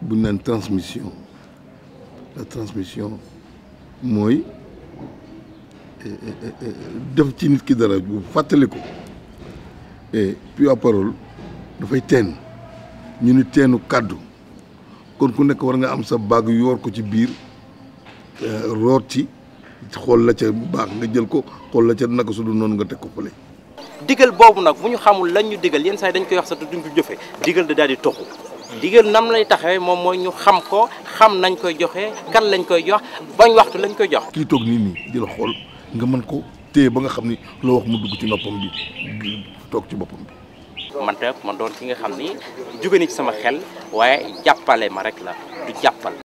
bu ñu naan transmission la transmission mooy def ci nit ki dara bu fàttali ko et puis à parole dafay teen ñu ni teenu kàddu kon ku nekk war nga am sa baag yoor ko ci biir root ci xool la ca bu baax nga jël ko xool la ca naka su dul noonu nga teg ko fële. digal boobu nag bu ñu xamul lan ñu digal yenn saa yi dañ koy wax sax te duñ ko jëfe digal da daal di toxu digal nam lay taxawee moom mooy ñu xam ko xam nañ koy joxe kan lañ koy jox bañ waxtu lañ koy jox. kii toog nii nii di la xool nga mën ko téye ba nga xam ni loo wax mu dugg ci noppam bi toog ci boppam bi. man te man doon ki nga xam ni jóge ni ci sama xel waaye jàppale ma rek la du jàppal